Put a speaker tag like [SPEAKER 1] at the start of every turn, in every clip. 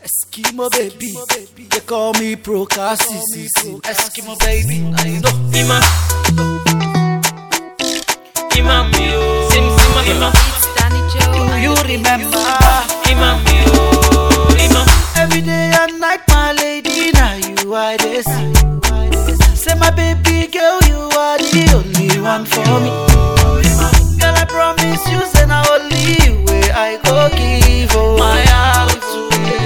[SPEAKER 1] Eskimo baby, they call me Procassis. Eskimo baby, I know.
[SPEAKER 2] Ima Ima mi o Sim Sima Ima
[SPEAKER 3] It's Danny Joe.
[SPEAKER 1] Do you remember?
[SPEAKER 2] Ima mi o Ima
[SPEAKER 1] Every day and night, my lady, now you are this. Say my baby girl, you are the only one for me. Girl, I promise you, say now only you way I go give oh. my heart to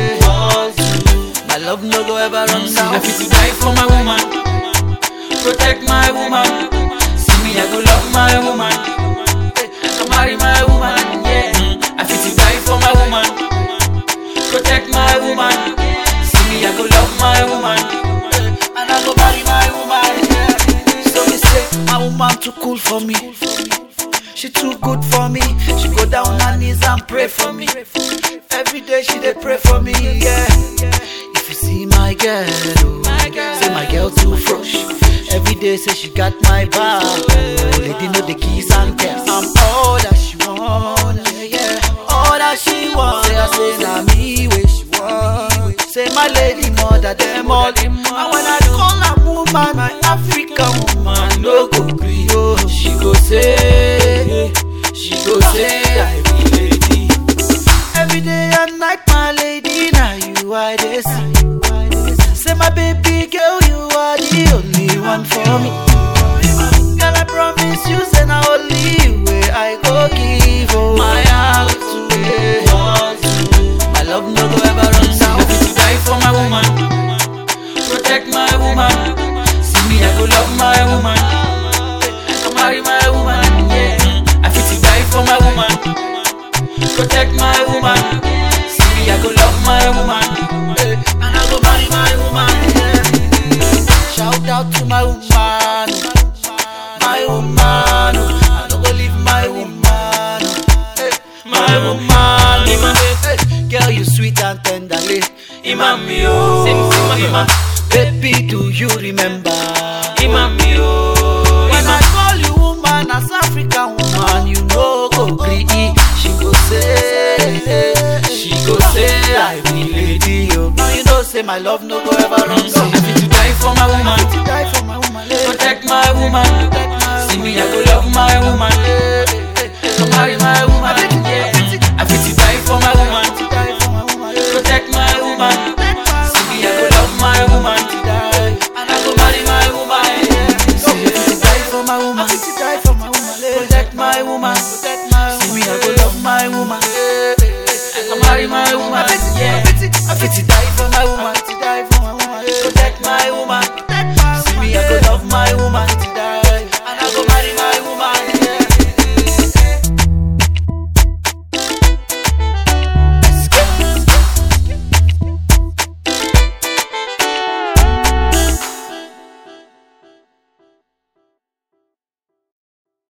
[SPEAKER 1] you. My love no go ever run
[SPEAKER 2] I
[SPEAKER 1] south.
[SPEAKER 2] fit to die for my woman Protect my woman See me I go love my woman I go marry my woman Yeah I fit to die for my woman Protect my woman See me I go love my woman
[SPEAKER 1] and I go marry my woman. Yeah. So me say, my woman too cool for me. She too good for me. She go down on her knees and pray for me. Every day she dey pray for me. Yeah. If you see my girl, oh, say my girl too fresh. Every day say she got my back. Oh, lady know the keys and keys. I'm all that she want. Yeah, yeah. All that she want. Say I say na me where she want. Say my lady mother them all. And when I call her woman, my African woman no go gree. Oh, she go say, she go say I be lady. Every day and night, my lady, now you are this. Say my baby girl, you are the only one for me. Girl, I promise you, say now only you way I go give oh my heart to you. My love no go ever run
[SPEAKER 2] I
[SPEAKER 1] south.
[SPEAKER 2] fit to die for my woman Protect my woman See me I go love my woman I go marry my woman Yeah I fit to die for my woman Protect my woman See me I go love my woman
[SPEAKER 1] and I go marry my woman. Shout out to my woman, my woman. I no go leave my woman, my woman. Hey, Girl, you sweet and tenderly.
[SPEAKER 2] Imam yo Sim Sima Ima
[SPEAKER 1] Baby, do you remember?
[SPEAKER 2] Imam yo
[SPEAKER 1] When I
[SPEAKER 2] Ima
[SPEAKER 1] call you woman, as African woman, you know go gree. She go say, she go say, I be lady. Yo. Now you know say my love no go ever run
[SPEAKER 2] I
[SPEAKER 1] so.
[SPEAKER 2] fit to die for my woman
[SPEAKER 1] to die for my woman. eh.
[SPEAKER 2] Protect my woman See me I go love my woman I go marry my woman Yeah I fit to die for my woman
[SPEAKER 1] To die for my woman. eh.
[SPEAKER 2] Protect my woman See me I go love my woman
[SPEAKER 1] And
[SPEAKER 2] I go marry my woman
[SPEAKER 1] Say I fit to die for my woman. I fit to die for my woman. eh.
[SPEAKER 2] Protect my woman
[SPEAKER 1] Protect my woman.
[SPEAKER 2] See me I go love my woman I go marry my woman
[SPEAKER 1] I fit to- I
[SPEAKER 2] Yeah
[SPEAKER 1] fit to- I fit to die for my woman. I fit to die for my woman. eh.
[SPEAKER 2] Protect my woman